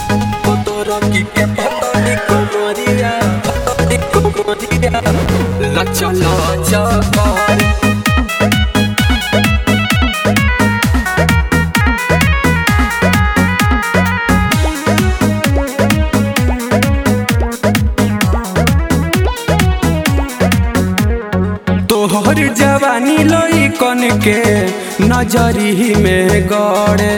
Lacha lacha bar तोहर जवानी लोई कन के नजरी में गड़े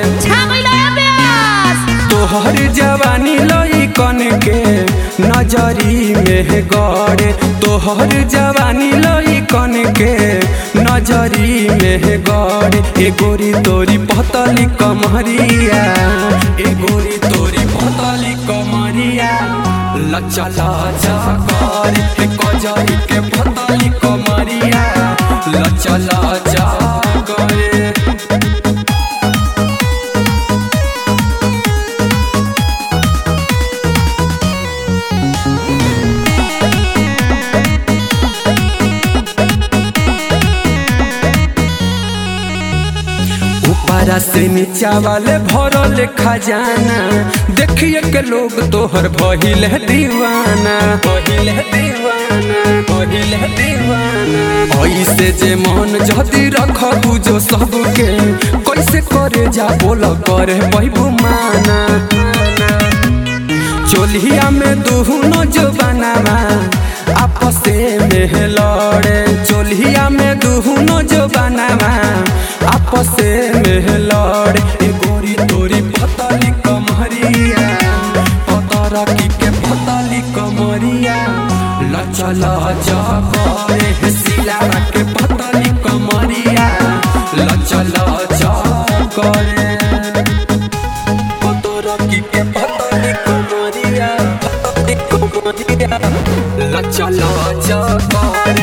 तोहर जवानी लोई कन के नजरी में गड़े तोहर जवानी लोई कन के नजरी में गड़े ए गोरी तोरी पतली कमरिया ए गोरी तोरी पतली कमरिया लचा लाचा करे हे कजरी के पतली कमरिया लचा लाचा करे ऊपरा से नीचा वाले भरल खजाना देखिए के लोग तोहर भइल है दीवाना भइल है दीवाना भइल है दीवाना ऐसे जे मन जदी रख जो सबके कैसे करे जा बोल करे बहबू माना चोलिया में दुहनो जो बनावा आपसे में लड़े चोलिया में दुहनो जो बनावा आपसे में लड़े ए गोरी तोरी पतली कमरिया पतरा की के पतली कमरिया लचा लचा करे हे सिलावा के पतली कमरिया लचा लचा करे पतरा की के पतली कमरिया पतली कमरिया लचा लचा करे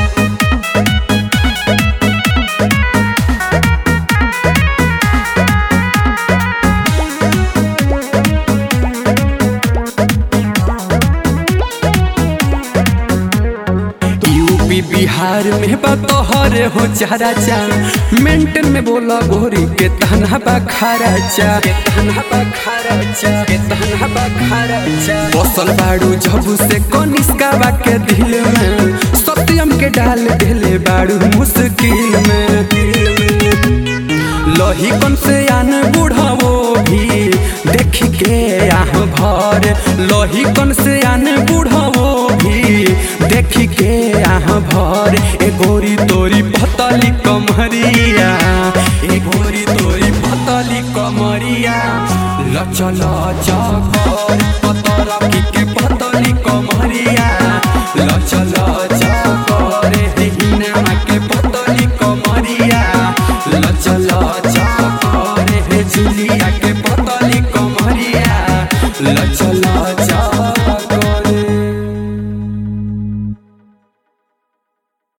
यूपी बिहार में बतोहरे हो चारा चा मेंटन में बोला गोरी के तहना बखारा चा के तहना बखारा चा के तहना बखारा चा बसल बाड़ू जब से कनिष्का के दिल में सत्यम के डाल देले बाड़ू मुश्किल में लही कन से आन बुढ़ावो भी देख के आह भर लही कन से आन बुढ़ावो भी देख के आह भर ए गोरी तोरी पतली कमरिया ए गोरी तोरी पतली कमरिया लचा लचा कर पतरा की के पतली कमरिया लचा लचा कर हे हिना के पतली कमरिया लचा लचा कर हे जुलिया के पतली कमरिया लचा लचा